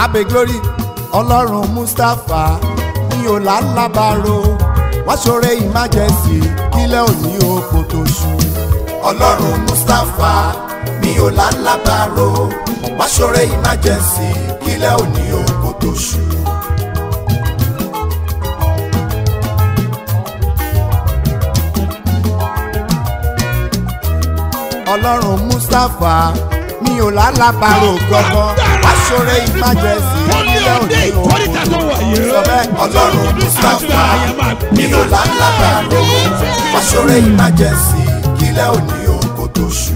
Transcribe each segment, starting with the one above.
abe glory ọlọ́run mustapha mi ò lálábàárò wọ́n ṣoore emergency kílẹ̀ òní oko tó ṣú. ọlọ́run mustapha mi ò lálábàárò wọ́n ṣoore emergency kílẹ̀ òní oko tó ṣú. ọlọ́run mustapha mi ò lálábàárò gbọ́gbọ́ wọ́n ṣoore emergency kílẹ̀ òní oko tó ṣú. sọ bẹ́ẹ̀ ọlọ́run mustapha mi ò lálábàárò wọ́n ṣoore emergency kílẹ̀ òní oko tó ṣú.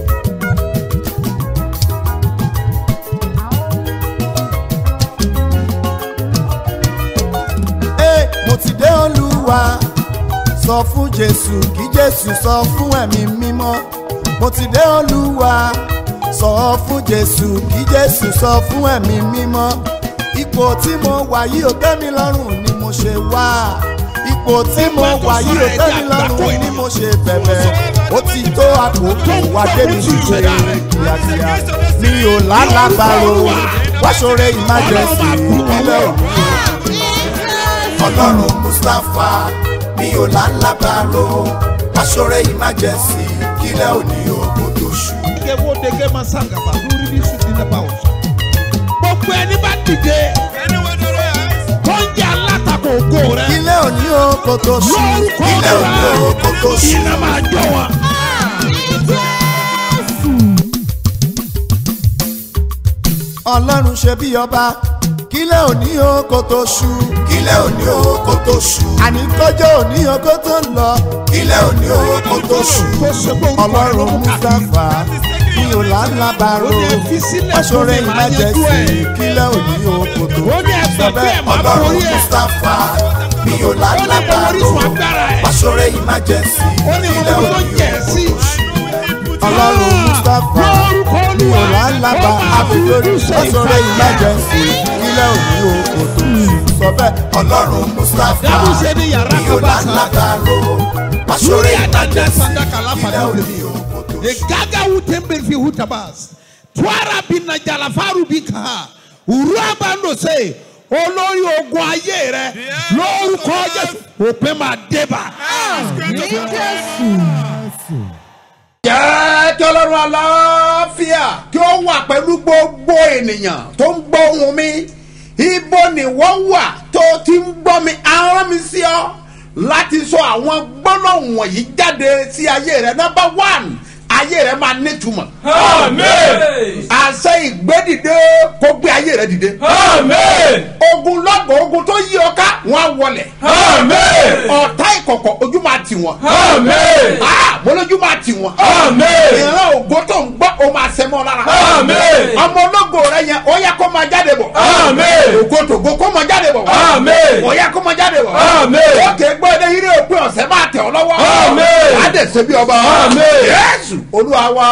Ee, mo ti dé olúwa sọ fún jésù kí jésù sọ fún ẹ̀mí mímọ́ mo ti dé olúwa sọ fún jésù kí jésù sọ fún ẹ̀mí mímọ́ ipò tí mo wà yìí ò tẹ́ mi lọ́rùn ni mo ṣe wá ipò tí mo wà yìí ò tẹ́ mi lọ́rùn ni mo ṣe bẹ̀bẹ̀ ó ti tó àkókò wá débi ṣíṣe kíákíá mi ò lálàbàrò wá ṣoore emergency ìpínlẹ̀ òní ọlọ́run mustapha mi ò lálábàárò aṣọ́rẹ́ emergency kílẹ̀ òní òkú tó ṣú. Ike wo dege ma sangaba lórí ní sùn nínú ẹ̀bá ọ̀sán. Gbogbo ẹni bá dìde tó ń jẹ́ alátakò ògo rẹ̀. kílẹ̀ òní òkú tó ṣú. Lórúkọ kílẹ̀ òní òkú tó rẹ̀ ṣú. iná máa jọ wọn. ọlọ́run ṣe bí ọba kílẹ̀ òní òkú tó ṣú. kílẹ̀ òní òkú tó ṣú. àní kọjọ́ òní òkú tó ń lọ. kílẹ̀ òní òkú tó ṣú. Tó ṣe pé orúkọ rẹ̀ ló ọlọ́run mú káàkiri. mustapha mi ò lálábàárò Ó ní fi sílẹ̀ aṣọ́rẹ́ fún mi, máa yanjú emergency ẹ̀. kílẹ̀ òní òkú tó ṣú. Ó ní ẹgbẹ́ pé ẹ̀ máa ọlọ́run borí ẹ̀. mustapha mi ò Ó ní mo lálábàárò orísun agbára ẹ̀. aṣọ́rẹ́ emergency Ó ní mo kílẹ̀ mọ tó òní jẹ̀ òkú sí. tó ṣú. ọlọ́run mustapha Lórúkọ mi ò Olúwa, lálábà ó máa àbílórí fojú ṣe aṣọ́rẹ́ ìfàyà. emergency kílẹ̀ òní òkú tó ṣú. sọ bẹ́ẹ̀ ọlọ́run mustapha Dábùsẹ̀ ní yàrá mi ò kan bá sá. lálábàárò aṣọ́rẹ́ Lórí àdájọ́ emergency sàdákà láfàdà kílẹ̀ òde. òní òkú tó ṣú. Egaga wutembe fi hutabas. Twara bina jalafaru bika. Uraba ndo se. Olórí ogun ayé rẹ lórúkọ Jésù òpin máa débà. jẹ́ kí ọlọ́run aláfíà kí ó wà pẹ̀lú gbogbo ènìyàn tó ń gbọ́ ohùn mi ibo ni wọ́n wà tó ti ń gbọ́ mi arán mi sí ọ láti sọ àwọn gbólóhùn wọ̀nyí jáde sí ayé rẹ nọ́mbà one ayé rẹ máa nítumọ̀ Amen. àṣẹ ìgbédìde kó gbé ayé rẹ dìde Amen. ogun lọ́gọ̀ ogun tó yí ọ ká wọ́n á wọlẹ̀ Amen. ọ̀tá ìkọ̀kọ̀ ojú máa tì wọ́n Amen. Ah, mo lójú máa tì wọ́n Amen. ìran ògo tó ń gbọ́ o máa sẹ́mọ́ lára. Amen. ọmọ ológo rẹ yẹn ó yẹ kó máa jáde bọ̀. Amen. ògo tògo kó máa jáde bọ̀. Amen. ó yẹ kó máa jáde bọ̀. Amen. ókè gbọ́ ẹdẹ yìí ní òpin ọ̀sẹ̀ máa tẹ̀ ọ́ lọ́wọ́. Amen. á dẹ̀ ṣe bí ọba. Amen. Jésù olúwa wa.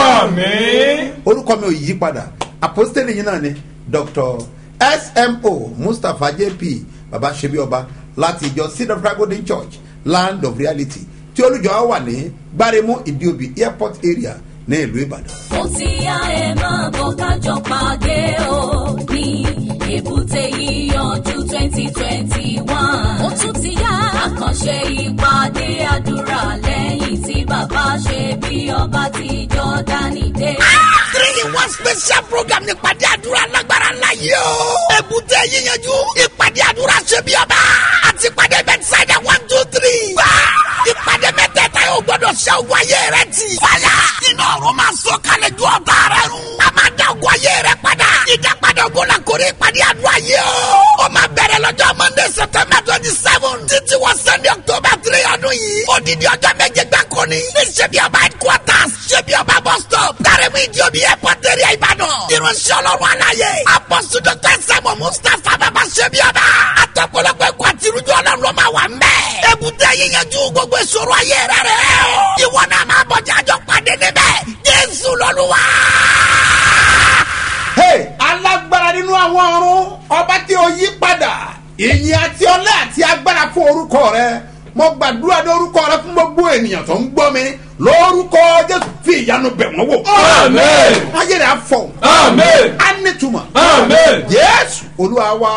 Amen. orúkọ mi ò yí padà apostoli yìí náà ni dr smo mustapha jp baba ṣebí ọba láti ìjọ seed of golden church land of reality tí olùjọ wà ní gbáremú ìdíòbí airport area ní ìlú ìbàdàn. ó ti yá ẹ máa bọ̀ kájọ pàdé o ní èbúté yíyanjú twenty twenty one. ó tún ti yá àkànṣe ìpàdé àdúrà lẹ́yìn tí bàbá ṣe bí ọba ti jọ́dánì dé. three in one special program ní ìpàdé àdúrà lágbára ńlá yìí o. èbúté yíyanjú ìpàdé àdúrà ṣe bí ọba àti ìpàdé bẹ́tísáìdà one two three. wá ìpàdé mẹ́tẹ̀ẹ̀ta yóò gbọ́dọ̀ ṣe ogun ayé rẹ ti. fàyà iná ọ̀run máa sọ kalẹ̀ ju ọ̀tá rẹ run. a máa dá ogun ayé rẹ padà. ìdápadà ogun la kórè ìpàdé àdúrà yìí o. ó máa bẹ̀rẹ̀ lọ́jọ́ monday september twenty seven títí wọ sunday october three ọdún yìí. odidi ọjọ́ méje gbáko ni. ní ṣebí ọba headquarters ṣebí ọba bus stop. dárẹ́mú ìdí omi airport area ìbàdàn. irunṣẹ́ ọlọ́run aláyé. apọ́sù dr sẹ́mu mustapha bàbá ṣebí ọba. àtọ̀pọ̀lọpọ̀ ẹ̀kọ́ àti irújọ́ ọlọ́run ló máa wà mẹ́. èbúté yíyanjú gbogbo ìṣòro ayé rẹ̀ rẹ̀ o. ìwọ náà máa bọ̀ jájọ́ pàdé níbẹ̀. jésù lọ́lúwa. Hey, alágbára nínú àwọn ọ̀run ọba tí ó yí padà ìyìn àti ọlẹ́ àti agbára fún orúkọ rẹ mo gbàdúrà ní orúkọ rẹ fún gbogbo ènìyàn tó ń gbọ́ mi lórúkọ jésù fi ìyanu bẹ̀ wọ́n wò. Amen. ayé rẹ̀ á fọ̀. Amen. á nítumọ̀. Amen. yẹ́ olúwa wa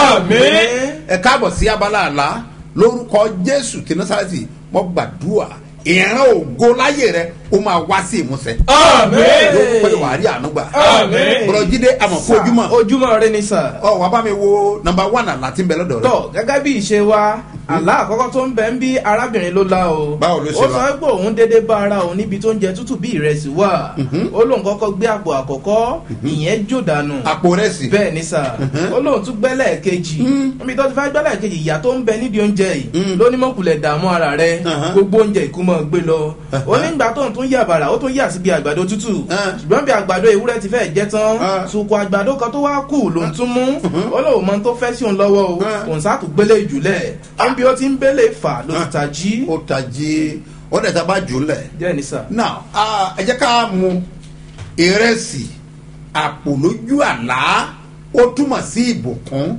Àmín. ẹ káàbọ̀ sí abala àlá lórúkọ jésù tí násàlẹ́sì mo gbàdúrà ìran ògo láyé rẹ ó máa wá sí ìmúṣẹ. Àmín. yóò pé wàá rí àánú gbà. Àmín. bọ̀dọ̀ jíde àmọ̀ fún ojúmọ́. ojúmọ́ rẹ ni sà. ọ wàá bá mi wo nọmba one àlá tí ń bẹ lọ́dọ̀ rẹ. tọ gẹ́gẹ́ bí ìṣe wa àlá àkọ́kọ́ tó ń bẹ ń bí arábìnrin ló la o. Báwo ló ṣe ó la? sọ pé òun déédéé bá ara òun níbi tó ń jẹ tútù bí ìrẹsì wà. ó lóun kọ́kọ́ gbé àpò àkọ́kọ́ ìyẹn jò dànù. àpò rẹ sì. bẹ́ẹ̀ ni sà ó lóun tún gbẹ́lẹ̀ kejì níbi tó ti fẹ́ gbẹ́lẹ̀ kejì ìyá tó ń bẹ nídìí oúnjẹ yìí ló ní mọ̀kùlẹ̀ dààmú ara rẹ Uh-huh. gbogbo oúnjẹ ìkúmọ̀ gbé lọ ó nígbà tó ń tún yà bàrà ó tún yà síbi àgbàdo tútù Uh. ṣùgbọ́n bí àgbàdo ewúrẹ́ ti fẹ́ jẹ́ tán Uh. sùkò àgbàdo kan tó wá kù ló ń tún mú ó lóun mọ tó fẹ́ sí òun lọ́wọ́ o Uh. òun sá tún gbélé ìjùlẹ̀ níbi ó ti ń gbélé fà ló ti ta jí ó tají ó dẹ̀ ta bá jù ú lẹ̀. jẹ́ ní sà. now ah, ẹ jẹ́ ká mu ìrẹsì àpò lójú àlá ó túmọ̀ sí ìbùkún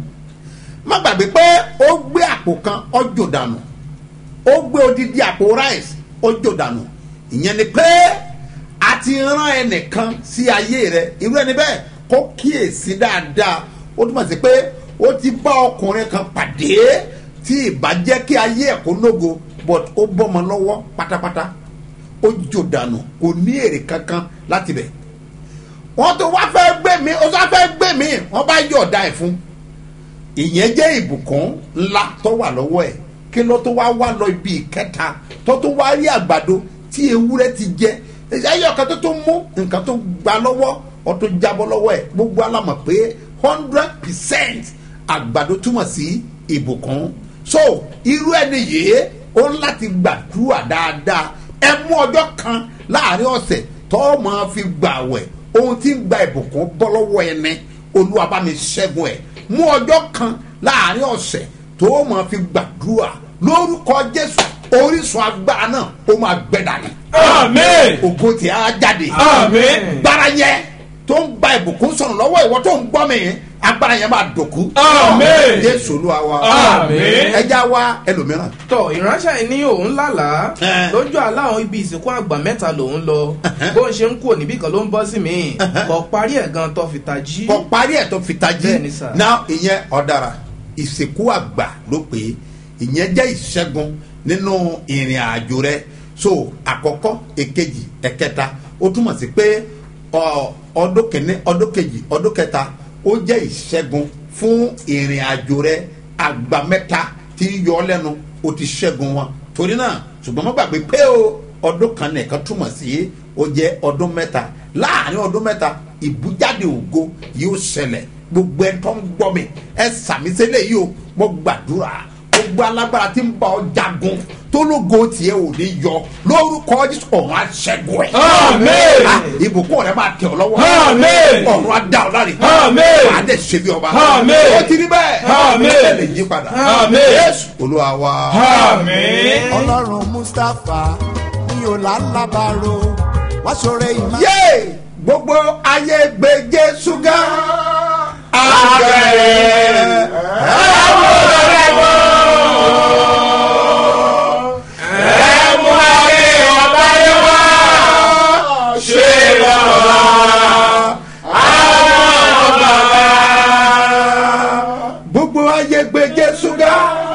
má gbàgbé pé ó gbé àpò kan ọjọ́ dànù ó gbé odidi àpò rice ọjọ́ dànù ìyẹn ni pé a ti rán ẹnìkan sí ayé rẹ irú ẹni bẹ́ẹ̀ kó kíyèsí dáadáa ó túmọ̀ sí pé ó ti bá ọkùnrin kan pàdé tí ìbàjẹ́ kí ayé ẹ̀ kó nógo but ó bọ́mọ lọ́wọ́ pátápátá ó jò dànù kò ní èrè kankan láti bẹ̀ wọ́n tó wá fẹ́ gbé mi ó tó wá fẹ́ gbé mi wọ́n bá yọ̀ọ̀da ẹ̀ fún ìyẹn jẹ́ ìbùkún ńlá tó wà lọ́wọ́ ẹ̀ kí ló tó wá wá lọ ibi ìkẹta tó tó wá rí àgbàdo tí ewúrẹ́ ti jẹ ẹyọ kan tó tó mú nǹkan tó gba lọ́wọ́ ọ tó jábọ́ lọ́wọ́ ẹ̀ gbogbo alamọ̀ pé hundred percent àgbàdo túmọ̀ sí ìbùkún so irú ẹni yìí ó ń láti gbàdúrà dáadáa ẹ mú ọjọ́ kan láàrin ọ̀sẹ̀ tó máa fi gbàwẹ̀ ohun tí ń gba ìbùkún bọ́ lọ́wọ́ ẹni olúwa bá mi ṣẹ́gun ẹ̀ mú ọjọ́ kan láàrin ọ̀sẹ̀ tó máa fi gbàdúrà lórúkọ jésù orísun agbára náà ó máa gbẹ dànù Àmín. ògo tí a jáde Àmín. gbára yẹn tó ń gba ìbùkún sọ̀rọ̀ lọ́wọ́ ìwọ tó ń gbọ́ mi agbára yẹn máa dòkú Àmín. jésù olúwa wa Àmín. ẹja wa ẹlòmíràn tọ ìránṣẹ́ yìí ní òun lálàá Eh. lójú àlá àwọn ibi ìsìnkú àgbà mẹ́ta lòun lọ bó ń ṣe ń kúrò níbí kan ló ń bọ́ sí mi kò parí ẹ̀ gan tó fi tají. kọ parí ẹ̀ tó fi tají Bẹ́ẹ̀ni sà. náà ìyẹn ọ̀dàrà ìsìnkú àgbà ló pé ìyẹn jẹ́ ìṣẹ́gun nínú ìrìn àjò rẹ so àkọ́kọ́ èkejì ẹ̀kẹta ó túmọ̀ sí pé ọ, ọdún kìíní ọdún kejì ọdún kẹta ó jẹ́ ìṣẹ́gun fún ìrìn àjò rẹ àgbà mẹ́ta tí ń yọ ọ́ lẹ́nu ó ti ṣẹ́gun wọn torí náà ṣùgbọ́n má gbàgbé pé o ọdún kan nìkan túmọ̀ sí ó jẹ́ ọdún mẹ́ta láàrin ọdún mẹ́ta ìbújáde ògo yóò ṣẹlẹ̀ gbogbo ẹ tó ń gbọ́ mi ẹ sàmì sílẹ̀ yìí o mo gbàdúrà gbogbo alágbára tí ń bá ọ jagun tó lógo tiẹ̀ ò ní yọ lórúkọ jésù ọ̀run aṣẹ́gun ẹ̀. Àmín. Ah, ìbùkún rẹ máa tẹ̀ ọ́ lọ́wọ́. Àmín. ọ̀run adá ọ láre. Àmín. wàá dẹ̀ ṣe bí ọba. Àmín. ó ti rí bẹ́ẹ̀. Àmín. ẹ lè yí padà. Àmín. jésù olúwa wa. Àmín. ọlọ́run mustapha ní ọ̀làlábàárò wá ṣoore ìmọ̀. yé gbogbo ayé gbé jésù ga. Àgbẹ̀. Ẹ̀mú ayé ọba yẹ wá. Ṣé lọ́wọ́? gbogbo ayé gbé jésù ga.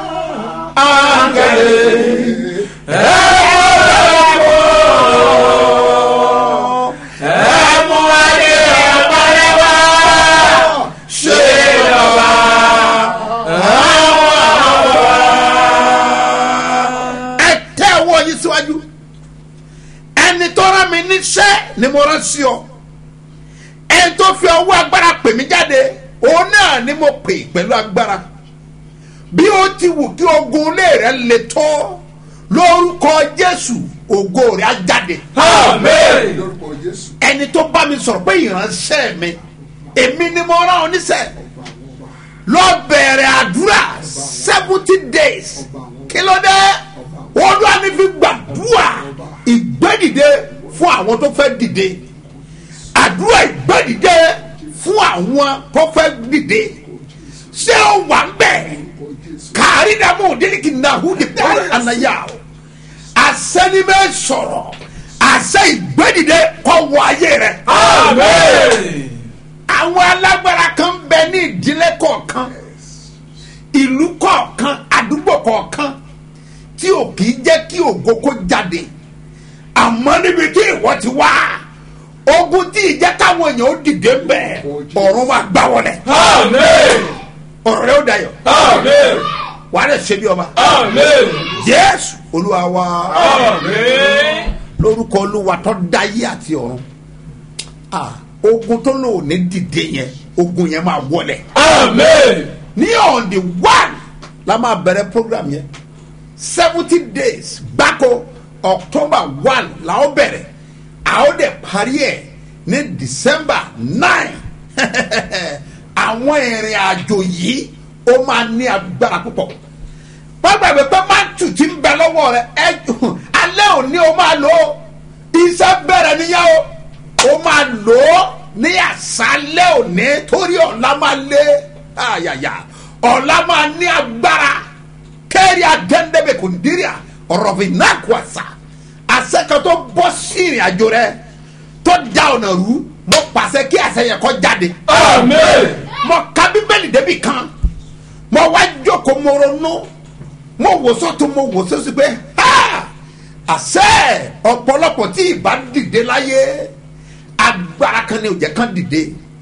Ẹ̀mú ayé ọba yẹ wá. Ṣé lọ́wọ́? ẹ tẹ ọwọ́ yín síwájú ẹni tó rán mi níṣẹ́ ni mo rán sí ọ ẹni tó fi ọwọ́ agbára pè mí jáde òun náà ni mo pè pẹ̀lú agbára bí ó ti wù kí ogun ilé rẹ le tó lórúkọ jésù ògo rẹ á jáde Àmín. ẹni tó bá mi sọ̀rọ̀ pé ìránṣẹ́ mi èmi ni mo rán ọ níṣẹ́ lọ bẹ̀rẹ̀ àdúrà seventy days kí ló dé olúwa ní fi gbàdúrà ìgbẹ́dìde fún àwọn tó fẹ́ dìde àdúrà ìgbẹ́dìde fún àwọn tó fẹ́ dìde ṣé ó wà ń bẹ̀ kárí dàmú òdìríkì náà húdi pọ́n ànáyà o àsẹ́nimẹ́ sọ̀rọ̀ àṣẹ ìgbẹ́dìde kọ́ wọ ayé rẹ̀ Àmín. àwọn alágbára kan bẹ ní ìdílé kọ̀ọ̀kan kọ̀ọ̀kan ìlú kọ̀ọ̀kan àdúgbò kọ̀ọ̀kan tí ò kì í jẹ́ kí ògo kó jáde àmọ́ níbi tí ìwọ ti wá ogun tí ìjẹ́ káwọn èèyàn ó dìde mbẹ́ ọ̀run wa gbá wọlé Amen. ọ̀rọ̀ rẹ ó dayọ̀ Amen. wàá rẹ̀ ṣe bí ọba Amen. jésù olúwa wa Amen. lórúkọ olúwa tó dáyé àti ọ̀run Ah, ogun tó lò ní dìde yẹn ogun yẹn máa wọlé Amen. ní on the one la máa bẹ̀rẹ̀ program yẹn seventy days gbáko october one la ó bẹ̀rẹ̀ a ó dẹ̀ parí ẹ̀ ní december nine àwọn ìrìn àjò yìí ó máa ní agbára púpọ̀ gbàgbé pé máàtù ti ń bẹ lọ́wọ́ rẹ ẹ alẹ́ òní o máa lò ó iṣẹ́ bẹ̀rẹ̀ níyà o o máa lò ó ní àṣálẹ́ òní torí ọ̀la máa lé àyàyà ọ̀la máa ní agbára kẹ́rì àdẹ́ndẹ́bẹ̀ kò dírí à ọ̀rọ̀bì náà kò àṣà àṣẹ kan tó bọ́ sí ìrìn àjò rẹ tó da ọ̀nà rú mo pàṣẹ kí àṣẹ yẹn kọ́ jáde Amen. mo ka bíbélì débi kan mo wá jókòó mo ronú mo wò sọ́tún mo wò sọ́sí pé ha àṣẹ ọ̀pọ̀lọpọ̀ tí ìbá dìde láyé agbára kan ní òjẹ́ kan dìde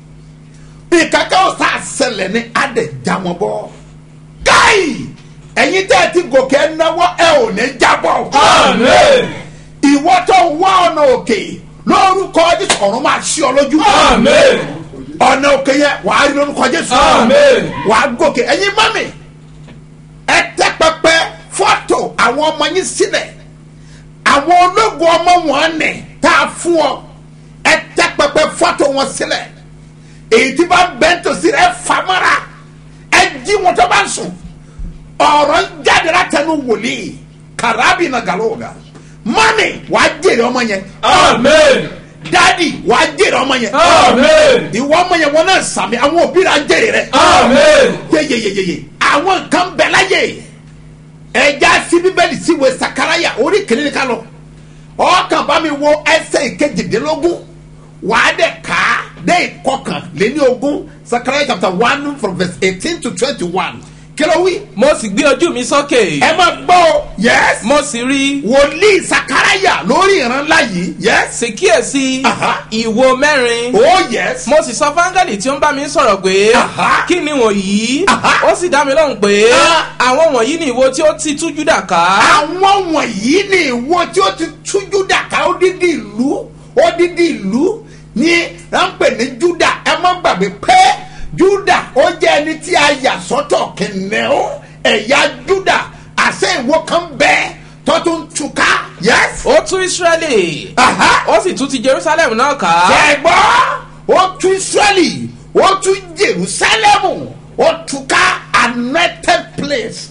ìkàkẹ́ ọ̀sà àṣẹlẹ̀ ní adẹ̀ já wọn bọ́ káì ẹ̀yin tẹ́ ẹ ti gòkè ẹ náwó ẹ ò ní jábọ̀ Amen. ìwọ tó wá ọ̀nà òkè lórúkọ jésù ọ̀run máa ṣí ọ lójú Amen. ọ̀nà òkè yẹn wàá rí lórúkọ jésù Amen. wàá gòkè ẹ̀yin mọ́mì ẹ tẹ́ pẹpẹ fọ́tò àwọn ọmọ yín sílẹ̀ àwọn ológun ọmọ wọn nì tá a fún ọ ẹ tẹ́ pẹpẹ fọ́tò wọn sílẹ̀ èyí tí bá bẹ́ńtò sí ẹ famara ẹ jí wọn tó bá ń sùn ọ̀rọ̀ ń jáde látẹnu wòlíì kàràbì náà gàlóògà mọ́mì wàá jèrè ọmọ yẹn Amen. dádì wàá jèrè ọmọ yẹn Amen. ìwọ ọmọ yẹn wọn náà sàmì àwọn òbí rà jèrè rẹ Amen. yeyeyeyeye àwọn nǹkan bẹ láyè ẹja sí bíbélì síwèé sakaraya orí kìnìún ní ká lọ ọkàn bá mi wo ẹsẹ ìkejìdínlógún wàá dẹ ká dé ìkọkàn léní ogún sakaraya chapter one from verse eighteen to twenty-one kí ló wí. mo sì gbé ojú mi sókè ẹ máa gbọ́ o yes mo sì rí wòlíì sakaraya lórí ìran ńlá yìí yes sì kíyèsí Aha. ìwo mẹ́rin oh yes mo sì sọ fáńgẹ́lì tí ó ń bá mi sọ̀rọ̀ pé Aha. kí ni wọ̀nyí Aha. ó sì dá mi lóhùn pé Ah. àwọn wọ̀nyí ni ìwo tí ó ti tú júdà ká àwọn wọ̀nyí ni ìwọ tí ó ti tú júdà ká odidi ìlú odidi ìlú ní ránpẹ̀ ní júdà ẹ má gbàgbé pé júdà ó jẹ́ ẹni tí a yà sọ́tọ̀ kìnìún ẹ̀yà júdà àṣẹ ìwọ kan bẹ́ẹ̀ tó tún túká yẹ́sì. ó tú ísírẹ́lì Aha. ó sì tú ti jerusalem náà ká ṣẹ̀gbọ́ ó tú israeli ó tú jerusalem ó túká anointed place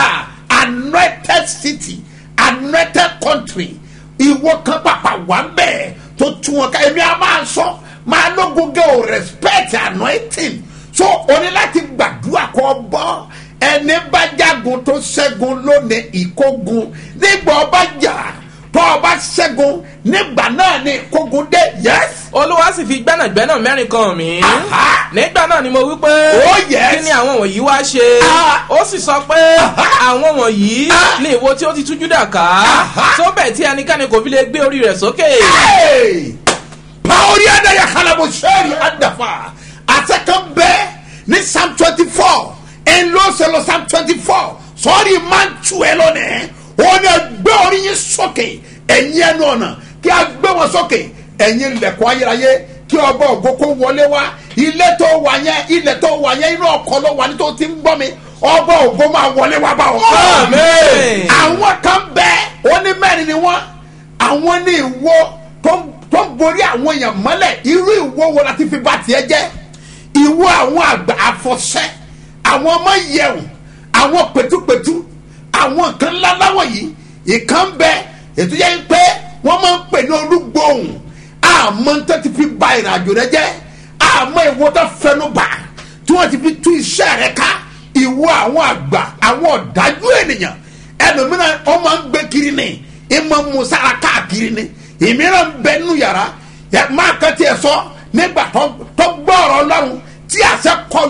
anointed city anointed country ìwọ kan pàpà wà bẹ́ẹ̀ tó tú wọn ká èmi á máa sọ máa lógun gẹ́ o respect anointing so o ní láti gbàdúrà kọ́ bọ́ ẹni bá jagun tó ṣẹ́gun lónìí ìkógun nígbà ọba jà tó ọba ṣẹ́gun nígbà náà ni ìkógun dé yes olúwa sì fi gbẹ́nàgbẹ́nà mẹ́rin kan mí Aha. nígbà náà ni mo wí pé Oh, yes. kí ni àwọn wọ̀nyí wá ṣe Ah. ó sì sọ pé àwọn wọ̀nyí Ah. ni ìwo tí ó ti tú júdà ká Aha. tó bẹ̀ tí ẹnikẹ́ni kò fi lè gbé orí rẹ̀ sókè Hey! Paori adaya kalabo sẹ́ẹ̀rì adafa àtẹ̀kàn bẹ́ẹ̀ ní psalm twenty four ńlọ́sẹ̀lọ́ psalm twenty four sọ́ọ́rì máa ń tu ẹ lónìí wọ́n ní ẹgbẹ́ orí yín sókè ẹ̀yin ẹnu ọ̀nà kí a gbé wọn sókè ẹ̀yin lẹ̀kọ́ ayérayé kí ọba ògo kó wọlé wá ilé tó wà yẹn ilẹ̀ tó wà yẹn inú ọkọ̀ ló wà ní tó ti ń gbọ́ mi ọba ògo máa wọlé wá bá wọn. Amen. àwọn kan bẹ́ẹ̀ ó ní mẹ́rin ni wọ́n àwọn ní ìwo tó tó ń borí àwọn èèyàn mọ́lẹ̀ irú ìwo wo la ti fi ba tiẹ̀ jẹ́ ìwo àwọn àgbà àfọ̀ṣẹ́ àwọn ọmọ yẹ̀wò àwọn pẹ̀tùpẹ̀tù àwọn nǹkan ńlá láwọ̀ yìí ìkan bẹ ètò yẹn pé wọ́n máa ń pè ní olúgbòhùn àmọ́ ń tẹ́ ti fi ba ìrìnàjò rẹ jẹ́ àmọ́ ìwo tó fẹnu bà tí wọ́n ti fi tú iṣẹ́ rẹ ká ìwo àwọn àgbà àwọn ọ̀dájú ènìyàn ẹlòmíràn wọ́n máa ń gbé kiri ni ìmọ̀ musara káàkiri ni ìmíràn ń bẹ nínú yàrá yẹ máa kàn tiẹ̀ sọ nígbà tó tó gbọ́ ọ̀rọ̀ ọlọ́run tí àṣẹ kọlù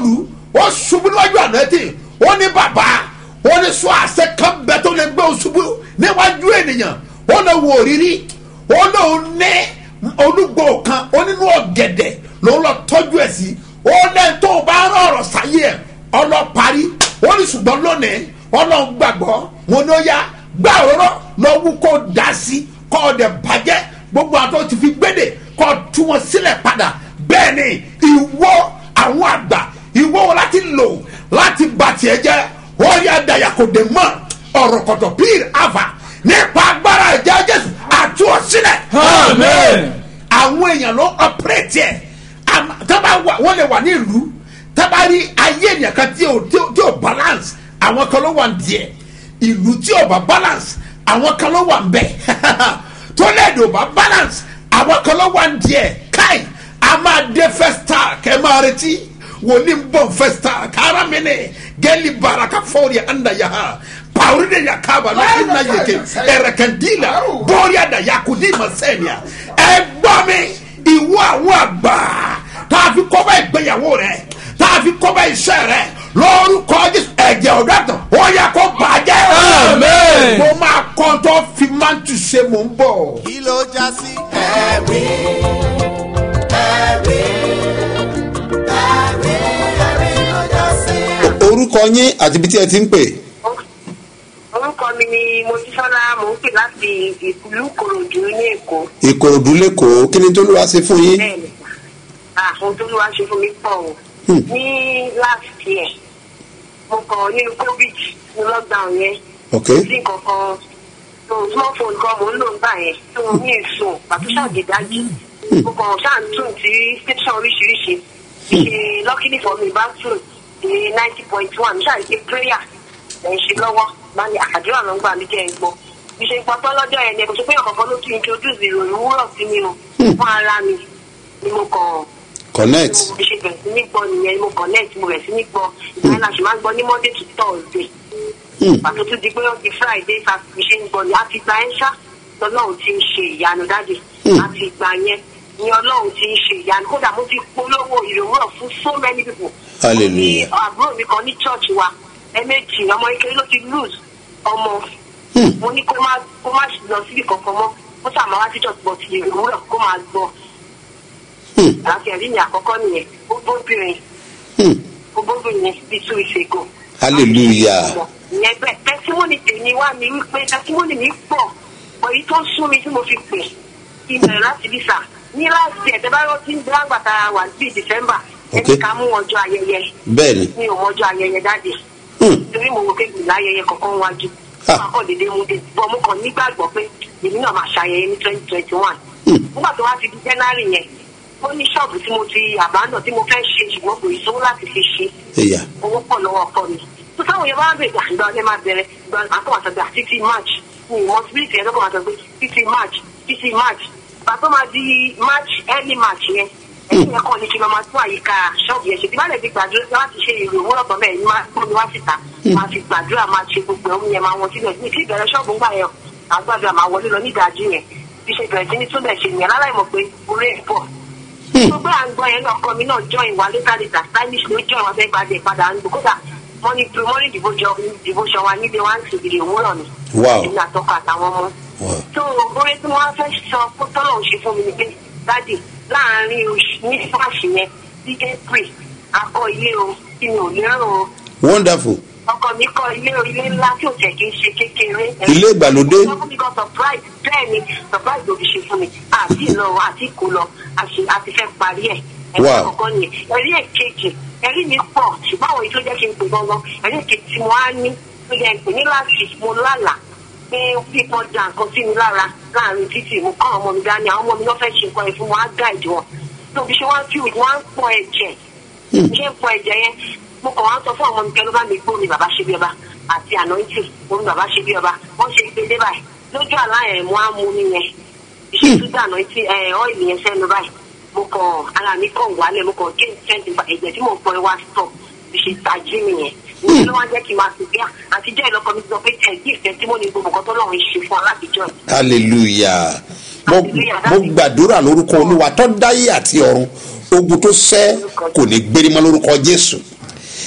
ó ṣubú níwájú ànáyẹ́tì ó ní bàbá ó ní sọ àṣẹ kan bẹ tó lè gbé o ṣubú níwájú ènìyàn ó lọ wò rírí ó lóun ní olúgbò kan ó nínú ọ̀gẹ̀dẹ̀ lòun lọ tọ́jú ẹ̀ sí ó lẹ́yìn tó o bá rán ọ̀rọ̀ sáyé ẹ̀ ọlọ́parí ó ní ṣùgbọ́n lónìí ọlọ́run gbàgbọ́ wọn ni ó yá gbà òróró lọ́wọ́ kó dá sí kọ́ ọ dẹ̀ bàjẹ́ gbogbo àtọ́ ti fi gbédè kọ́ tú wọn sílẹ̀ padà bẹ́ẹ̀ ni ìwọ àwọn àgbà ìwọ wọn láti lò láti bà tiẹ̀ jẹ́ wọ́n yá dàyà kò dé mọ́ ọ̀rọ̀ kọ̀tọ̀ pír àfà nípa agbára ẹ̀jẹ̀ jésù àti ọ̀sílẹ̀. Amen. àwọn èèyàn ló ọ̀pẹ̀rẹ̀tì ẹ̀ tábà wọ́n lè wà ní ìlú tábà rí ayé èèyàn kan tí ò tí ò- tí ò balance àwọn kan ló wà ní díẹ̀ ìlú tí ò bá balance àwọn kan ló wà ń bẹ̀ tọ́lẹ̀dì ò bá balance àwọn kan ló wà ní díẹ̀ káì a máa dé festa kẹ́ máa retí wòlíì ń bọ̀ festa kára mi ni gẹ́lì baraka fọ́ọ̀rì àndà yà ha pàwùrí de yà kábà ní ìnà yèké ẹ̀rẹ̀kẹ̀ndínlà bọ́ọ̀rì àdà yà kò ní ìmọ̀ sẹ́nià ẹ gbọ́ mi ìwọ àwọn àgbà tá a fi kọ́ bá ìgbéyàwó rẹ̀ tá a fi kọ́ bá iṣẹ́ rẹ̀ lórúkọ jésù ẹ̀jẹ̀ ọ̀dọ́tàn ó yẹ kó bàjẹ́. Amen. mo máa kọ́ tó fi máa ń tu ṣe mò ń bọ̀. kí ló já sí. ẹ̀rí ẹ̀rí ẹ̀rí ẹ̀rí ló já sí. orúkọ yín àti ibi tí ẹ ti ń pè orúkọ mi ni mojísọ́lá mò ń pè láti ìlú kòròdú ní èkó ìkòròdú lẹ́kọ̀ọ́ kí ni tó ló wá ṣe fún yín. bẹ́ẹ̀ni àwọn tó ló wá ṣe fún mi pọ̀ o Hmm. ní last year mo kàn nínú covid ní lockdown yẹn ok sí nǹkan kan so smartphone kan mò ń lò nígbà yẹn tí mo ní èso pàtó ṣàgédájì mo kàn ṣàǹtún sí station oríṣiríṣi ṣe luckily for me bá tún ní ninety point one ṣàǹtí prayer ẹ̀ ń ṣe lọ́wọ́ máa ní àdúrà ló ń gbà mí jẹ́ ẹ̀ gbọ́ bí ṣe gbọ́ tán lọ́jọ́ yẹn ni kò ṣe pé ọ̀kọ̀ọ̀kan ló tún introduce ìròyìn wúrọ̀ sí mi o fún ara mi ni mo kàn connect mo ṣe bẹ̀rẹ̀ sí ní gbọ́ nìyẹn ni mo connect mo bẹ̀rẹ̀ sí ní gbọ́ ìgbà náà ṣe máa ń gbọ́ ní monday to thursday pàtó tún di pé ó di friday saturday ṣe ń gbọ́ ni àti ìgbà yẹn ṣá lọ́lọ́run ti ń ṣe ìyanu dájú àti ìgbà yẹn ni ọlọ́run ti ń ṣe ìyanu kódà mo ti polówó ìròwúrọ̀ fún so many people Hallelujah. Ní àbúrò mi kan ní church wa ẹ̀ẹ̀mejì ọmọ ike ló ti lose ọmọ mo ní kó má kó má lọ síbi kankan mọ́ ó sàmà wá sí church but ìròwúrọ̀ kó máa gbọ́ láti ẹ̀rí mi àkọ́kọ́ nìyẹn ó bóbìnrin ó bóbìnrin bíi two weeks ago. Hallelujah. ìyẹn bẹ́ẹ̀ tẹsímọ́nì tèmi wá mi wípé tẹsímọ́nì mi pọ̀ pọ̀ èyí tó ń sún mi tí mo fi pè ìbẹ̀rẹ̀ láti bí sà ní láti ẹ̀tẹ́ bá rántí ń bá gbàtà wà bíi december ẹni Okay. ká mú ọjọ́ ayẹyẹ bẹ́ẹ̀ ni mi ò mọjọ́ ayẹyẹ dáde Hmm. torí mo wò pé gbìlá ayẹyẹ kankan wájú Ah. wọn kàn dédé mú dé bọ́ mo kàn nígbàgbọ́ pé èmi náà máa ṣayẹyẹ ní twenty twenty one nígbà tó wá ti di january yẹn ó ní ṣọ́ọ̀bù tí mo ti àbádàn tí mo fẹ́ ṣe ṣùgbọ́n kò ì sówó láti fi ṣe ẹ̀yà owó pọ̀ lọ́wọ́ ọkọ mi tó táwọn yẹn bá ń bèèrè àgbà ọdẹ máa bẹ̀rẹ̀ gba àtọ́wàsọ̀gbà títí march ní ìmọ̀sibílítì yẹn lọ́kọ̀ àtọ́gbé títí march títí march bàtọ́ máa di march early march yẹn ẹ̀yìn yẹn kàn ní kí n máa tún àyíká ṣọ́ọ̀bù yẹn ṣe tí bá lè fi gbàdúrà láti ṣe èrò owó lọ́tọ̀ bẹ́ẹ̀ ni máa tó mi wá síta máa fi gbàdúrà máa ṣe gbogbo ẹ̀hún yẹn máa wọn síbẹ̀ ní kí ìbẹ̀rẹ̀ ṣọ́ọ̀bù ń gbà yẹn àgbàdúrà máa wọlé lọ nídàájú yẹn bí ṣe bẹ̀rẹ̀ sí ní túbẹ̀ ṣe yẹn láláì mọ̀ pé orí ẹ̀ pọ̀ gbogbo à ń gbọ́ yẹn lọ́kọ mi náà join wa later later stylish ló join wa fẹ́ gbadé padà ń gbọ́ kódà morning pre morning devotion devotion wa níbi wá ń ṣèbìrì òwúrọ̀ ni. Wow. èmi àtọkọ àtàwọn ọmọ. Wow. tó oore tí wọ́n á fẹ́ sọ kó tọ́lọ̀ ń ṣe fún mi ni pé dáàdì láàárín oṣù ní fáṣì yẹn sí april akọ ilé o tí mi ò lérò o wonderful ọkọ mi kọ ilé o ilé ńlá tí ò tẹ̀ kí n ṣe kékeré. Ilé ìgbàlódé? wọ́n fún mi kan surprise bẹ́ẹ̀ ni surprise ló fi ṣe fún mi àti ìlọ àti ìkó lọ àṣì- àti fẹ́ parí ẹ̀. ẹ̀rí Wow. àkọ́kọ́ nìyẹn ẹ̀rí èkejì ẹ̀rí mi pọ̀ ṣùgbọ́n àwọn èyí tó jẹ́ kí n pè gangan ẹ̀rí èkejì tí mo á ní tó jẹ́ ń pè ní láti mo lálà pé pípọ̀ da nǹkan sí mi lára láàrin títì mo kọ́ àwọn ọmọ mi dání àwọn ọmọ mi lọ́ fẹ́ ṣe nǹkan ẹ̀ fún wọn á gáìdì wọn tó bí ṣe wá ń fi wọ́n á ń pọ̀ ẹ̀jẹ̀ ṣé ń pọ̀ ẹ̀jẹ̀ yẹn mo kàn wá ń sọ fún àwọn ọmọ mi kẹ́ ló bá mi gbó mi bàbá ṣe bí ọba àti ànáńtì omi bàbá ṣe bí ọba wọ́n ṣe gbé dé báyìí lójú àlá yẹn mo á mú mi yẹn iṣẹ́ tó dà ànáńtì ẹ̀ ọ́ìlì yẹn sẹ́nu báyìí mo kàn ara mi kàn wálẹ̀ mo kàn gé twenty five ẹ̀jẹ̀ tí mo pọ̀ ẹ wá stop bí ṣe tají mi yẹn ní ló wá jẹ́ kí n máa fi bí àtijọ́ ìlọ́kọ mi ti sọ pé tẹ̀ bí ìfẹ́ tí mo ní gbogbo nǹkan tó lọ́run ṣe fún alátijọ́ yìí. hallelujah mo Hallelujah. mo gbàdúrà lórúkọ olúwa tó dáyé àti ọ̀run ogun tó sẹ́ kò ní gbérí mọ́ lórúkọ jésù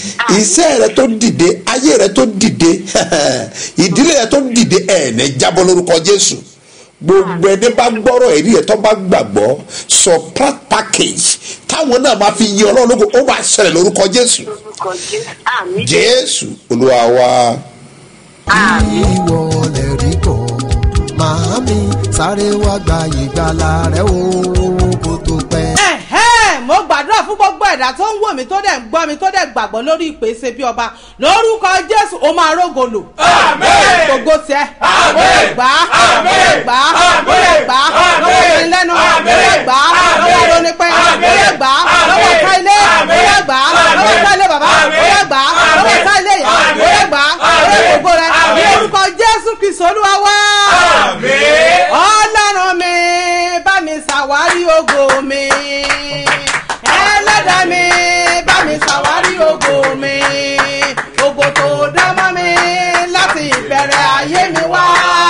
iṣẹ́ rẹ tó dìde ayé rẹ tó dìde ìdílé rẹ tó dìde ẹ̀ ní jábọ́ lórúkọ jésù gbogbo ẹni bá gbọ́rọ̀ ẹ̀rí ẹ̀ tó bá gbàgbọ́ surprise package táwọn náà máa fi yin ọlọ́run lóko ó máa ṣẹlẹ̀ lórúkọ jésù lórúkọ jésù àmì jésù olúwa wa. àmì. ìwọ lè rí kọ́ màámi sáré wá gba ìgbàlà rẹ o kó tó pẹ́. ẹ̀hẹ́n mo gbàdúrà fún gbogbo ẹ̀dá tó ń wò mí tó dẹ̀ ń gbọ́ mi tó dẹ̀ gbàgbọ́ lórí ìpèsè bí ọba lórúkọ jésù ó máa rógolò. Àmín. gbogbo tiẹ̀. Àmín. gbà á Àmín. gbà á Àmín. gbà á Àmín. lọ́wọ́ ìrìn lẹ́nu Àmín. gbà á lọ́wọ́ Àmín. ìrọ̀nípẹ́ Àmín. gbà á Àmín. lọ́wọ́ ìka ilé Àmín. gbà á lọ́wọ́ Àmín. ìka ilé bàbá Àmín. gbà á lọ́wọ́ Àmín. ìka ilé ìyá Àmín. gbà á Àmín. lọ́wọ́ gbogbo rẹ̀ ní Àmín. orúkọ jésù kristu olúwa wá Àmín. ọlọ́run mi bá mi ṣàwárí ògo mi ẹlẹ́dàá mi bá mi ṣàwárí ògo mi ògo tó dá mọ́ mi láti ìbẹ̀rẹ̀ ayé mi wá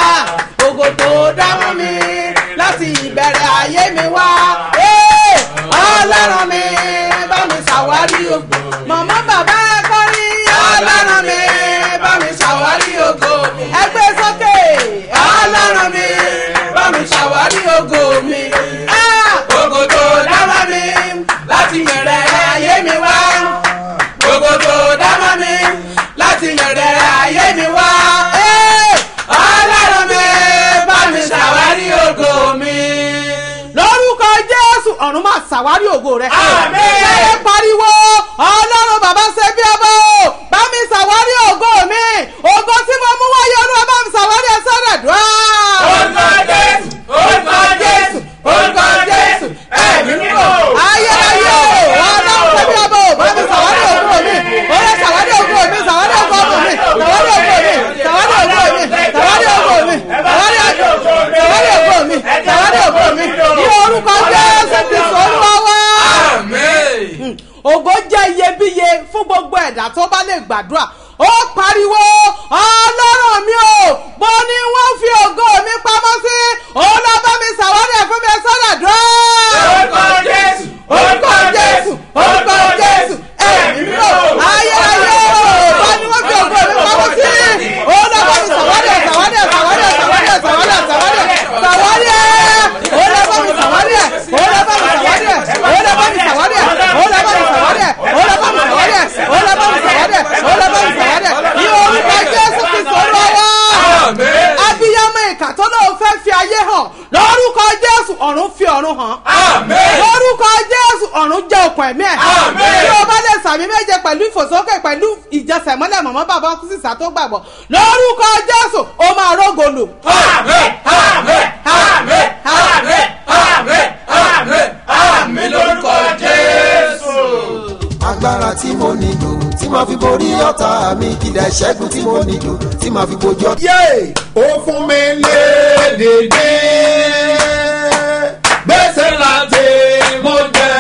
ògo tó dá mọ́ mi láti ìbẹ̀rẹ̀ ayé mi wá Ee, ọlọ́run mi bá mi ṣàwárí ògo màmá bàbá kọ́rí ọlọ́run mi bá mi ṣàwárí ògo ẹgbẹ́ sókè ọlọ́run mi bá mi ṣàwárí ògo mi. Ah! Gbogbo tó dámọ́ mi láti yẹ̀rẹ̀ ayé mi wá. gbogbo tó dámọ́ mi láti yẹ̀rẹ̀ ayé mi wá. Ee! ọlọ́run mi bá mi ṣàwárí ògo mi. lórúkọ jésù ọ̀run máa ṣàwárí ògo rẹ̀. Àmín. ṣe pariwo ọlọ́run bàbá ṣe bí ọba o bá mi ṣàwárí ògo mi ògo tí mo mú wáyé olúwa bá mi ṣàwárí ẹ sọ́dọ̀ dùn Orúkọ Jésù, orúkọ Jésù, orúkọ Jésù, ẹ̀mí mímọ́. ayérayé o ọlọ́run ṣe bí ọba o bá mi ṣàwárí ògo mi olè ṣàwárí ògo mi ṣàwárí ògo mi ṣàwárí ògo mi ṣàwárí ògo mi ṣàwárí ògo mi ṣàwárí ògo mi ṣàwárí ògo mi ní orúkọ jésù kristu olúwa wá Àmín. ògo jẹ́ iyebíye fún gbogbo ẹ̀dá tó bá lè gbàdúrà ó pariwo ọlọ́run mi o mo ní wọ́n fi ògo mi pamọ́ sí òun lọ bá mi ṣàwárí ẹ̀ fún mi sọ́dọ̀ dùn. Orúkọ Jésù, orúkọ jésù orúkọ jésù ẹ̀mí mi o ayérayé o wọ́n ní wọ́n fi ògo mi pamọ́ sí òun lọ bá mi ṣàwárí ẹ̀ ṣàwárí ẹ̀ ṣàwárí ẹ̀ ṣàwárí ẹ̀ ṣàwárí ẹ̀ ṣàwárí ẹ̀ ṣàwárí ẹ̀ òun lọ bá mi ṣàwárí ẹ̀ òun lọ bá mi ṣàwárí ẹ̀ òun lọ bá mi ṣàwárí ẹ̀ òun lọ bá mi ṣàwárí ẹ̀ òun lọ bá mi ṣàwárí ẹ̀ òun lọ bá mi ṣàwárí ẹ̀ òun lọ bá mi ṣàwárí ẹ̀ ní orúkọ jésù kristu olúwa Àmín. abiyamọ ìkà tó lóun fẹ́ fi ayé hàn lórúkọ jésù ọ̀run fi ọ̀run hàn Àmín. lórúkọ jésù ọ̀run jẹ́ okùn ẹ̀mí ẹ̀ Àmín. tí o bá lè sàmì méje pẹ̀lú ìfòsókè pẹ̀lú ìjẹsẹ̀mọ́lẹ̀ mọ̀mọ́ bàbá sísà tó gbàgbọ́ lórúkọ jésù ó máa rógolò. Àmín. Àmín. Àmín. Àmín. Àmín. Àmín. Àmín lórúkọ Jésù. agbára tí mo nílò tí màá fi borí ọ̀tá mi kìlẹ̀ ṣẹ́gun tí mo nílò tí màá fi bojú ọ̀tá. yé ó fún mi lédèdè gbèsè láti mo jẹ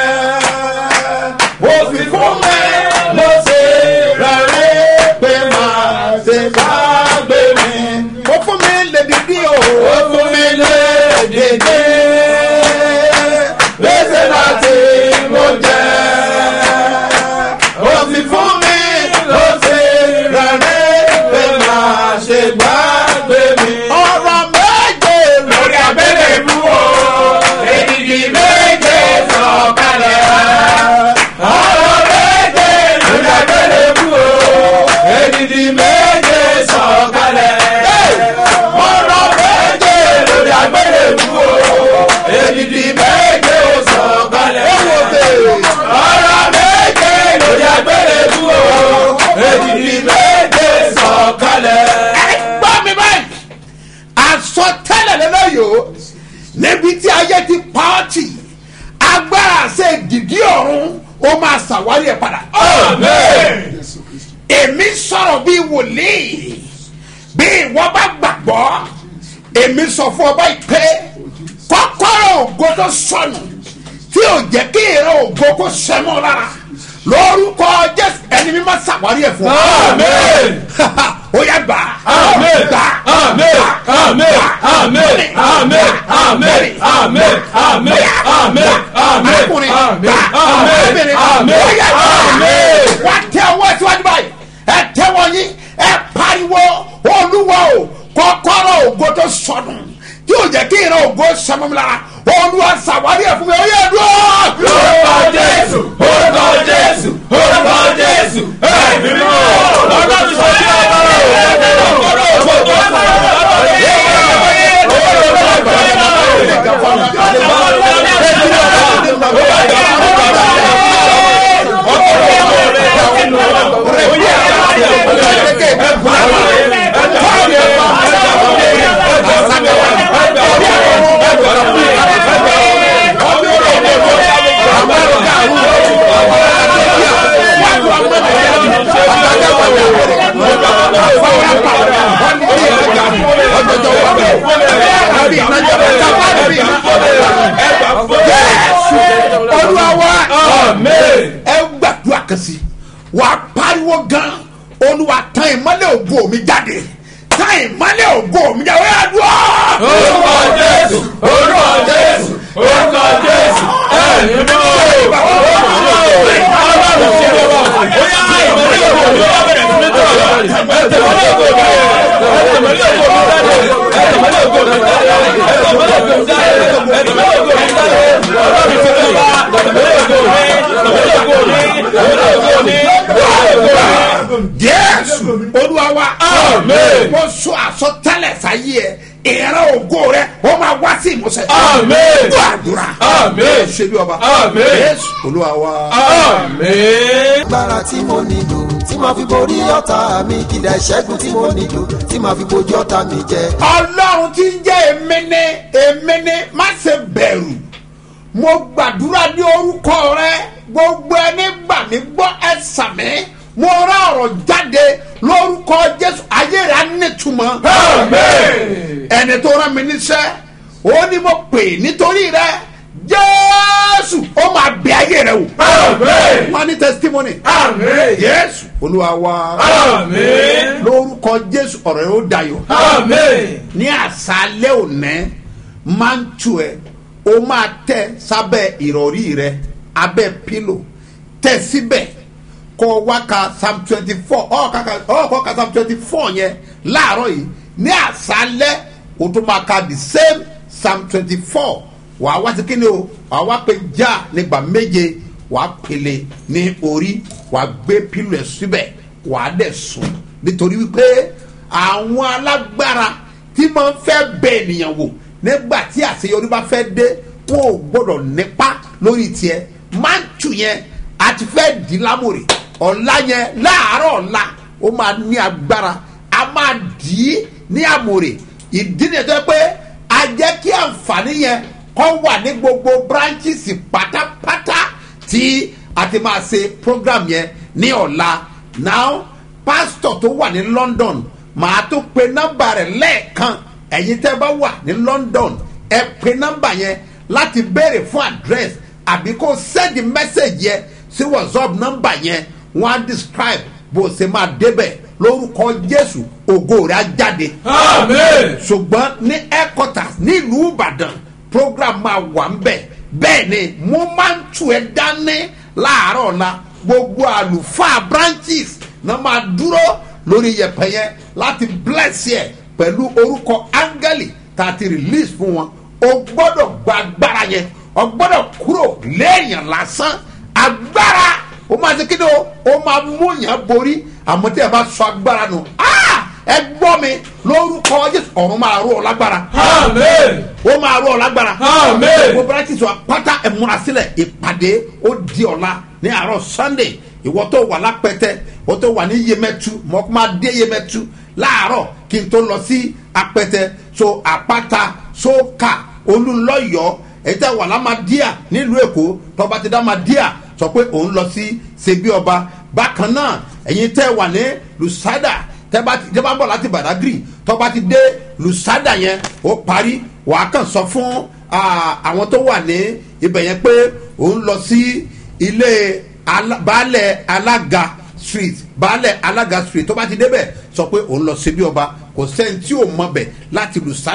ó fi fún mi mo ṣe rẹ̀rẹ̀ pé máa ṣe bá gbé mi. ó fún mi lédèdè o ó fún mi lédèdè gbèsè láti mo jẹ ó fi fún mi ló ṣe rẹ̀rẹ̀ pé máa ṣe gbàgbé mi. ọ̀rọ̀ méje lórí abẹ́rẹ́ ìlú o èdìdì méje sọ̀kalẹ̀. ọ̀rọ̀ méje lórí abẹ́rẹ́ ìlú o èdìdì méje sọ̀kalẹ̀. ọ̀rọ̀ méje lórí abẹ́rẹ́ ìlú o èdìdì méje sọ̀kalẹ̀. ọ̀rọ̀ méje lórí abẹ́rẹ́ ìlú o èdìdì méje sọ̀kalẹ̀. ẹ gbọ́ mi báyìí àsọtẹ́lẹ̀ lẹ́lẹ́yìí o níbi tí ayé ti pààtì agbára ṣe dìdí ọ̀run ó máa ṣàwárí ẹ̀ padà. Àmín. èmi sọ̀rọ̀ bíi wòlíì bí ìwọ bá gbàgbọ́ èmi sọ fún ọba ìpè kọ́kọ́rọ́ ògo tó sọnù tí ò jẹ́ kí ìran ògo kó sẹ́mọ́ lára lórúkọ jésù ẹni mi máa ṣàwárí ẹ̀ fún ọ. Àmín. ó yá gbà. Àmín. gbà. Àmín. Àmín. Àmín. Àmín. Àmín. Àmín. Àmín. Àmín. Àmín. Arákùnrin, Àmín. gbà. Àmín. Obìnrin, Àmín. ó yá gbà. Àmín. wá tẹ kọ́kọ́rọ́ ògo tó sọnù tí ò jẹ́ kí ìran ògo sọmọmi lára olúwa ṣàwárí ẹ̀ fún mi ó yẹ dúró. orúkọ jésù orúkọ jésù orúkọ jésù ẹ̀mí mímọ́ ọlọ́run sọ sí ọ̀rọ̀ olúwa wa amen. ẹ gbàdúrà kan sí wà á pariwo gan olúwa tán ìmọ́lẹ̀ ògo mi jáde tán ìmọ́lẹ̀ ògo mi jáde ó yà dúró. orúkọ jésù orúkọ jésù orúkọ jésù ẹ̀mí mímọ́ ọlọ́run sí ọ̀rọ̀ bóyá ìmọ̀lẹ́ òkú ló wà bẹ̀rẹ̀ sí ní tọ̀rọ̀ ẹ̀tẹ̀mọ́lẹ́ òkú mi ẹ̀tẹ̀mọ́lẹ́ òkú mi ẹ̀tẹ̀mọ́lẹ́ òkú mi ẹ̀tẹ̀mọ́lẹ́ òkú mi ẹ̀tẹ̀mọ́lẹ́ òkú mi ẹ̀tẹ̀mọ́lẹ́ òkú mi ọlọ́run sí ọ̀rọ̀ ẹ̀tẹ̀mọ́lẹ́ òkú mi ẹ̀tẹ̀mọ́lẹ́ òkú mi ẹ̀tẹ̀mọ́lẹ́ òkú mi jésù olúwa wa Amen. mo sọ àsọtẹ́lẹ̀ sáyé ẹ ìran ògo rẹ ó máa wá sí ìmúṣẹ. Amen. gbọ́ àdúrà. Amen. ṣe bí ọba. Amen. jésù olúwa wa. amen. agbára tí mo nílò tí màá fi borí ọ̀tá mi kìdá ìṣẹ́gun tí mo nílò tí màá fi bojú ọ̀tá mi jẹ. ọlọ́run tí ń jẹ́ èmi ní èmi ní má ṣe bẹ̀rù mo gbàdúrà ní orúkọ rẹ gbogbo ẹni gbà mí gbọ́ ẹ sàmí mo rán ọ̀rọ̀ jáde lórúkọ jésù ayé rẹ á nítumọ̀ Amen. ẹni tó rán mi níṣẹ́ ó ní mo pè nítorí rẹ jésù ó máa bẹ ayé rẹ wò Amen. wọn ní testimony Amen. jésù olúwa wa Amen. lórúkọ jésù ọ̀rọ̀ yóò dayọ̀ Amen. ní àṣálẹ́ òní máa ń tu ẹ̀ o máa tẹ sábẹ́ ìrọ̀rí rẹ abẹ́ pílò tẹ síbẹ̀ kọ́ wá ka psalm twenty four ọ̀ kọ́ ka psalm twenty four yẹn láàárọ̀ yìí ní àṣálẹ́ o tó máa ka the same psalm twenty four wàá wá sí kíni o wàá wá pe já nígbà méje wàá pèlè ní orí wàá gbé pílò ẹ̀ síbẹ̀ wàá dẹ̀ sùn nítorí wípé àwọn alágbára tí máa ń fẹ́ bẹ ènìyàn wò nígbà tí àṣeyọrí bá fẹ́ dé wọn ò gbọ́dọ̀ nípa lórí tiẹ̀ máa ń tù yẹn àti fẹ́ dì í lámòrè ọ̀la yẹn láàárọ̀ ọ̀la ó máa ní agbára a máa dì í ní àmòrè ìdí nìyẹn tó yẹ pé a jẹ́ kí àǹfààní yẹn kọ́ wà ní gbogbo branches pátápátá tí a ti máa ṣe program yẹn ní ọ̀la now pastor tó wà ní london màá tó pe nọ́mbà rẹ̀ lẹ́ẹ̀kan ẹ̀yin tẹ́ bá wà ní london ẹ pe nọ́mbà yẹn láti béèrè fún address àbí kó send message yẹn sí whatsapp nọ́mbà yẹn wọ́n á describe bó o ṣe máa débẹ̀ lórúkọ jésù ògo rẹ̀ á jáde Amen. ṣùgbọ́n ní headquarters nílùú ìbàdàn program máa wà ń bẹ̀ bẹ́ẹ̀ ni mo máa ń tù ẹ́ dání láàárọ̀ ọ̀la gbogbo àlùfáà branches náà máa dúró lórí yẹpẹ yẹn láti bless yẹ pẹ̀lú orúkọ áńgẹ́lì tá a ti release fún wọn o gbọ́dọ̀ gba agbára yẹn o gbọ́dọ̀ kúrò léèyàn lásán agbára o máa ṣe kíni o o máa mú yàn borí àmọ́ tí ẹ bá sọ agbára nù ah ẹ gbọ́ mi lórúkọ jésù ọ̀run máa rú ọ lágbára Amen. ó máa rú ọ lágbára Amen. gbogbo branches wa pátá ẹ múra sílẹ̀ ìpàdé ó di ọ̀la ní àárọ̀ sunday ìwọ tó wà lápẹtẹ ìwọ tó wà ní yemẹtu mọ kó máa dé yemẹtu láàárọ̀ kí n tó lọ sí apẹtẹ so àpáta sókà olùlọ́yọ̀ èyí tẹ́ wà lámàdíà nílùú èkó tọba ti dá màdíà sọ pé òun lọ sí ṣebí ọba bákan náà ẹ̀yin tẹ́ wà ní lusada tẹ́bá ti tẹ́bá ń bọ̀ láti badagry tọ́ba ti dé lusada yẹn ó parí wàá kàn sọ fún ah, àwọn tó wà ní ibẹ̀ yẹn pé òun lọ sí ilé ala- baálẹ̀ alága street baálẹ̀ alága street tọ́ba ti débẹ̀ sọ pé òun lọ síbí ọba kò sẹ́ni tí ò mọ bẹ̀ láti lusada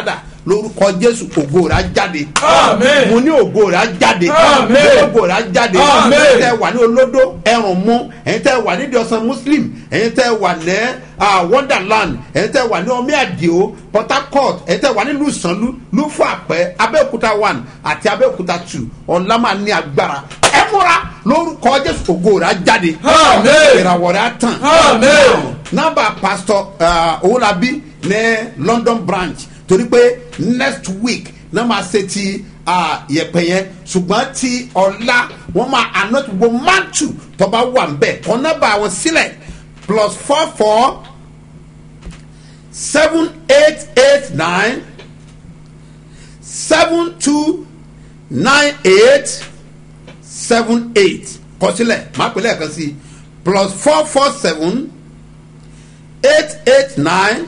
lórúkọ jésù ògo rẹ̀ á jáde Àmín. mo ní ògo rẹ̀ á jáde Àmín. mo ní ògo rẹ̀ á jáde Àmín. ẹ̀yin tẹ́ wà ní olódó ẹ̀rùn mú ẹ̀yin tẹ́ wà ní ìdíọ̀sán muslim ẹ̀yin tẹ́ wà ní ah, wonderland ẹ̀yin tẹ́ wà ní omi àdìo port harcourt ẹ̀yin tẹ́ wà ní lùsànlú lùfọ̀ àpẹ́ abẹ́òkúta one àti abẹ́òkúta two ọ̀la máa ní agbára ẹ múra lórúkọ jésù ògo rẹ̀ á jáde Àmín. ìràwọ̀ rẹ̀ á tàn Àmín. nọ́mbà pastor uh, owolabi ní london branch torí pé next week náà máa ṣe ti uh, yẹpẹ yẹn ṣùgbọ́n ti ọ̀la wọ́n máa àná gbogbo mantu tọ́ba wà ń bẹ̀ kọ́ nọ́mbà àwọn sílẹ̀ plus four four seven eight eight nine seven two nine eight seven eight kọsílẹ̀ máa pè lẹ́ẹ̀kan sí plus four four seven eight eight nine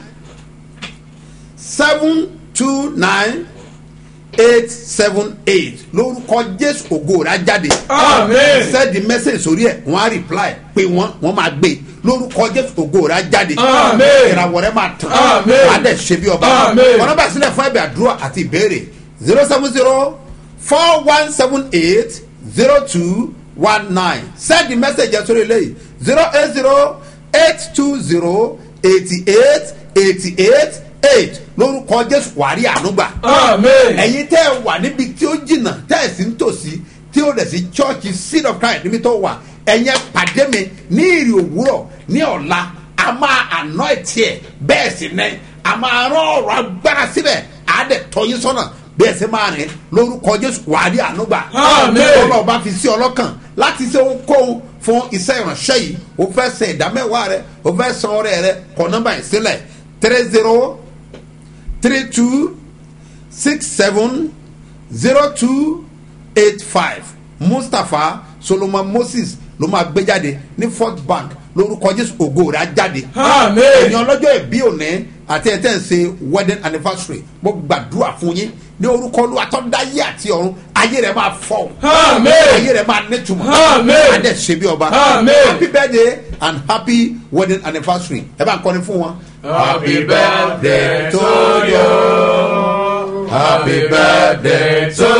seven two nine eight seven eight lórúkọ jésù ògo rà jáde Àmín. send the message sórí ẹ wọn á reply pé wọn wọn máa gbé lórúkọ jésù ògo rà jáde Àmín. ìràwọ̀ rẹ máa tàn Àmín. wàá dẹ̀ ṣe bí ọba Àmín. ọ̀nà bá sílẹ̀ fún ẹ̀bẹ̀ àdúrà àti ìbéèrè zero seven zero four one seven eight zero two one nine send the message ẹ̀ sórí eléyìí zero eight zero eight two zero eighty eight eighty eight eight lórúkọ jésù wàrí ànúgbà Àmín. ẹ̀yin tẹ́ ẹ wà níbi tí ó jìnnà tẹ́ ẹ sì ń tòsí tí ó dẹ̀ sí church seed of christ níbi tó wà ẹ̀yẹn pàdé mi ní ìrì òwúrọ̀ ní ọ̀la a máa àná ẹ̀tì ẹ̀ bẹ́ẹ̀ sì ní a máa rán ọ̀rọ̀ agbára síbẹ̀ á dẹ̀ tọ́ yín sọ́nà bẹ́ẹ̀ sì máa rìn lórúkọ jésù wàrí ànúgbà Àmín. ọlọ́run bá fi sí ọlọ́kàn láti ṣe ohunkóhun fún iṣẹ́ ìránṣẹ́ yìí o fẹ́ san ìdámẹ́wàá rẹ o fẹ́ san ọrẹ rẹ kọ nọ́mbà yìí sílẹ̀ three zero three two six seven zero two eight five mustapha solomon moses ló máa gbé jáde ní fort bank lórúkọ jésù ògo rẹ̀ á jáde. Àmín. ẹ̀yin ọlọ́jọ́ ìbí òní àti ẹ̀ tẹ́ ń ṣe wedding anniversary mo gbàdúrà fún yín ní orúkọ olúwa tó dá ayé àti ọ̀run ayé rẹ̀ máa fọ́ Àmín. ayé rẹ̀ máa nítumọ̀ Àmín. adé ṣe bí ọba Àmín. happy birthday and happy wedding anniversary ẹ bá ń kọ́ni fún wọn. Happy birthday to you. Happy birthday to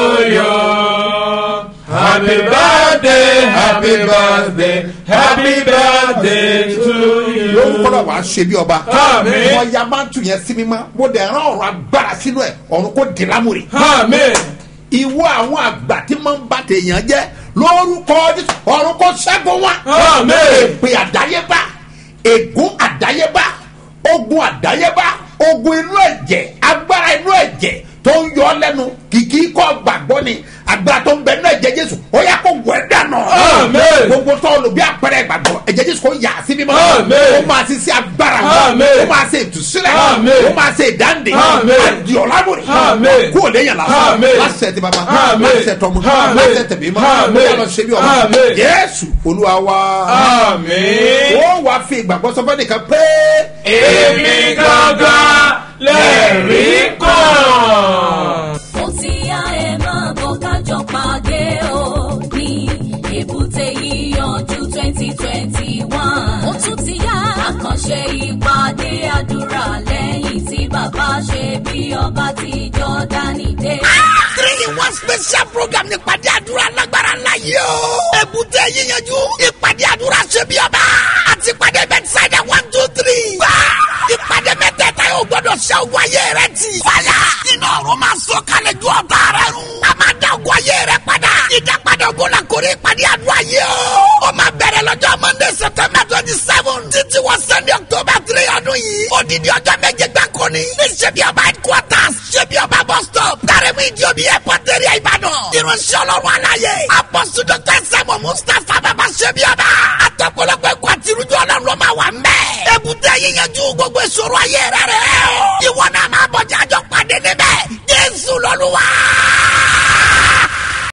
you. Happy birthday, happy birthday, happy birthday to you. lórúkọ náà wàá ṣe bí ọba. Àmín. wọ́n ya máa ń tù yẹn sí mímọ́ mo dẹ̀ rán ọ̀rọ̀ agbára sínú ẹ̀ ọ̀run kò dé lámùrè. Amen. ìwọ àwọn àgbà tí máa ń bá tèèyàn jẹ́ lórúkọ Jésù, ọ̀run kò ṣẹ́gun wọn. Àmín. èpè àdáyébá ègún àdáyébá ogun àdáyébá ogun inú ẹ̀jẹ̀ agbára inú ẹ̀jẹ̀ tó ń yọ ọ́ lẹ́nu kìkì kọ́ gbàgbọ́ ni agbára tó ń bẹ nínú ẹ̀jẹ̀ Jésù ó yá kó wẹ̀ dànù. Àmín. gbogbo tó lò bí àpẹẹrẹ ìgbàgbọ́ ẹ̀jẹ̀ Jésù kò yà sí mímọ́. Àmín. ó máa ti ṣe agbára Àmín. ó máa ṣe ìtúsílẹ̀ Àmín. ó máa ṣe ìdáǹdè Àmín. àdìọ̀lámùrè Àmín. kó o lè yàn lásán Àmín. láṣẹ ti bàbá Àmín. láṣẹ tọmọ Àmín. láṣẹ tẹ̀mí mọ́ Àmín. ó yà lọ ṣe bí ọmọ Àmín. Jésù Olúwa wa Àmín. ó wàá fi ìgbàgbọ́ sọ fẹ́ nìkan pé Èmi gangan lẹ́rìí kan. ó ti yá ẹ máa bọ̀ kájọ pàdé o ní èbúté yíyanjú twenty twenty one. ó tún ti yá àkànṣe ìpàdé àdúrà lẹ́yìn tí bàbá ṣe bí ọba ti jọ́dánì dé. three in one special program ní ìpàdé àdúrà lágbára ńlá yìí o. èbúté yíyanjú ìpàdé àdúrà ṣe bí ọba àti ìpàdé bẹ́tísáìdà one two three. wá ìpàdé mẹ́tẹ̀ẹ̀ta yóò gbọ́dọ̀ ṣe ogun ayé rẹ ti. fàyà iná ọ̀run máa sọ kalẹ̀ ju ọ̀tá rẹ run. a máa dá ogun ayé rẹ padà. ìdápadà ogun la kórè ìpàdé àdúrà yìí o. ó máa bẹ̀rẹ̀ lọ́jọ́ monday september twenty seven títí wọ sunday october three ọdún yìí. odidi ọjọ́ méje gbáko ni. ní ṣebí ọba headquarters ṣebí ọba bus stop. dárẹ́mú ìdí omi airport area ìbàdàn. irunṣẹ́ ọlọ́run aláyé. apọ́sù dr sẹ́mu mustapha bàbá ṣebí ọba. àtọ̀pọ̀lọpọ̀ ẹ̀kọ́ àti irújọ́ ọlọ́run ló máa wà mẹ́. èbúté yíyanjú gbogbo ìṣòro ayé rẹ̀ rẹ̀. ìwọ náà máa bọ̀ jájọ́ pàdé níbẹ̀. jésù lọ́lúwa.